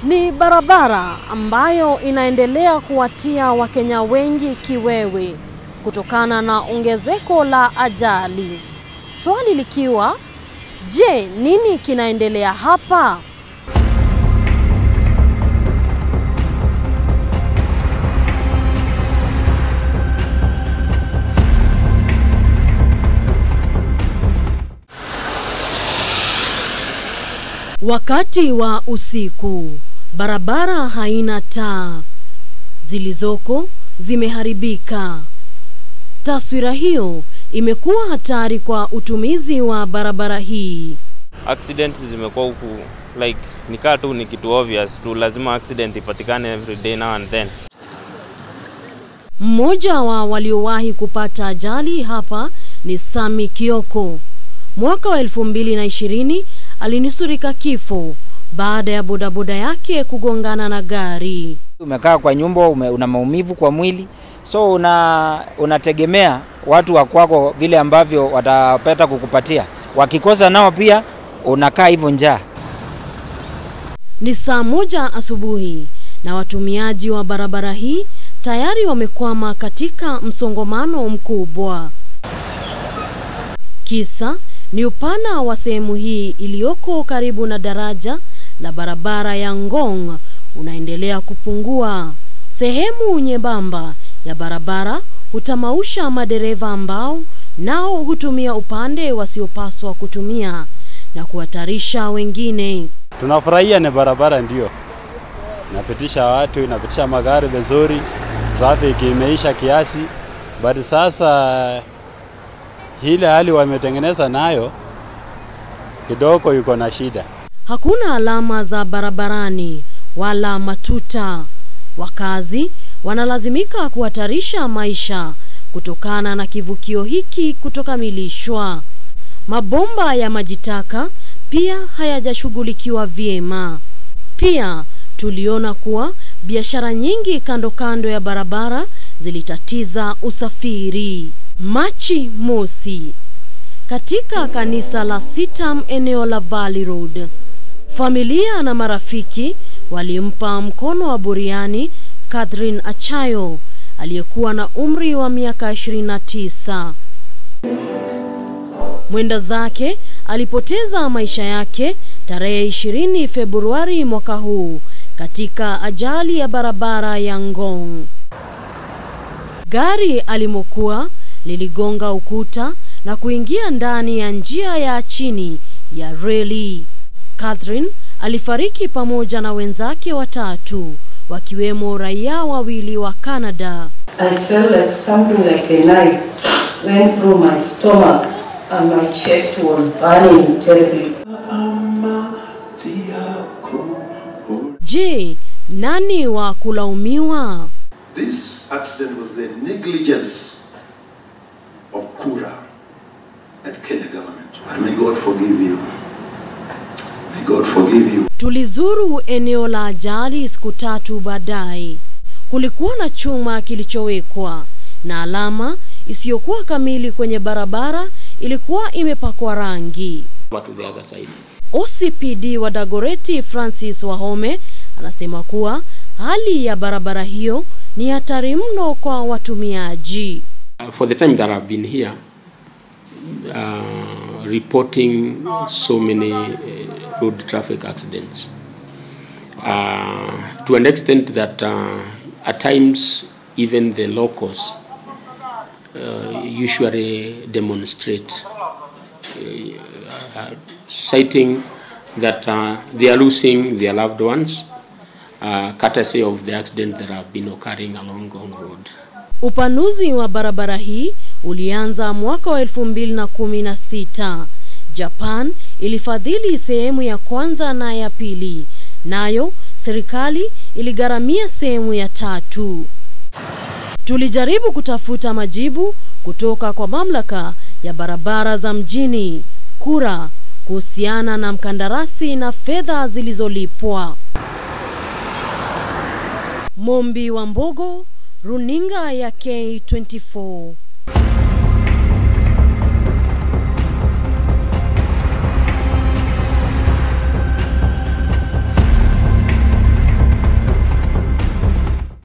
Ni barabara ambayo inaendelea kuwatia Wakenya wengi kiwewe kutokana na ongezeko la ajali. Swali likiwa, je, nini kinaendelea hapa? Wakati wa usiku, barabara haina taa, zilizoko zimeharibika. Taswira hiyo imekuwa hatari kwa utumizi wa barabara hii. accident zimekuwa huku like nikaa tu ni kitu obvious tu, lazima accident ipatikane every day now and then. Mmoja wa waliowahi kupata ajali hapa ni Sami Kioko. Mwaka wa elfu mbili na ishirini alinusurika kifo baada ya bodaboda yake kugongana na gari. Umekaa kwa nyumba ume, una maumivu kwa mwili, so una unategemea watu wa kwako vile ambavyo watapata kukupatia. Wakikosa nao pia unakaa hivyo njaa. Ni saa moja asubuhi na watumiaji wa barabara hii tayari wamekwama katika msongamano mkubwa. Kisa ni upana wa sehemu hii iliyoko karibu na daraja la barabara ya Ngong unaendelea kupungua. Sehemu nyembamba ya barabara hutamausha madereva ambao nao hutumia upande wasiopaswa kutumia na kuhatarisha wengine. Tunafurahia ni barabara ndio inapitisha watu, inapitisha magari vizuri, traffic imeisha kiasi, but sasa ile hali wametengeneza nayo kidogo yuko na shida. Hakuna alama za barabarani wala matuta. Wakazi wanalazimika kuhatarisha maisha kutokana na kivukio hiki kutokamilishwa. Mabomba ya maji taka pia hayajashughulikiwa vyema. Pia tuliona kuwa biashara nyingi kando kando ya barabara zilitatiza usafiri. Machi mosi katika kanisa la Sitam eneo la Valley Road, familia na marafiki walimpa mkono wa buriani Catherine Achayo aliyekuwa na umri wa miaka 29. Mwenda zake alipoteza maisha yake tarehe 20 Februari mwaka huu katika ajali ya barabara ya Ngong. Gari alimokuwa liligonga ukuta na kuingia ndani ya njia ya chini ya reli. Catherine alifariki pamoja na wenzake watatu wakiwemo raia wawili wa Canada. I felt like something like a knife went through my stomach and my chest was burning terribly. Je, nani wa kulaumiwa? This accident was the negligence of Kura and Kenya government. And may God forgive you. May God forgive you. Tulizuru eneo la ajali siku tatu baadaye. Kulikuwa na chuma kilichowekwa na alama isiyokuwa kamili kwenye barabara ilikuwa imepakwa rangi. to the other side. OCPD wa Dagoreti Francis Wahome anasema kuwa hali ya barabara hiyo ni hatari mno kwa watumiaji. Uh, for the time that I've been here, uh, reporting so many uh, road traffic accidents, uh, to an extent that uh, at times even the locals uh, usually demonstrate, uh, citing that uh, they are losing their loved ones, uh, courtesy of the accident that have been occurring along Gong Road. Upanuzi wa barabara hii ulianza mwaka wa elfu mbili na kumi na sita. Japan ilifadhili sehemu ya kwanza na ya pili, nayo serikali iligharamia sehemu ya tatu. Tulijaribu kutafuta majibu kutoka kwa mamlaka ya barabara za mjini KURA kuhusiana na mkandarasi na fedha zilizolipwa. Mombi wa Mbogo, runinga ya K24.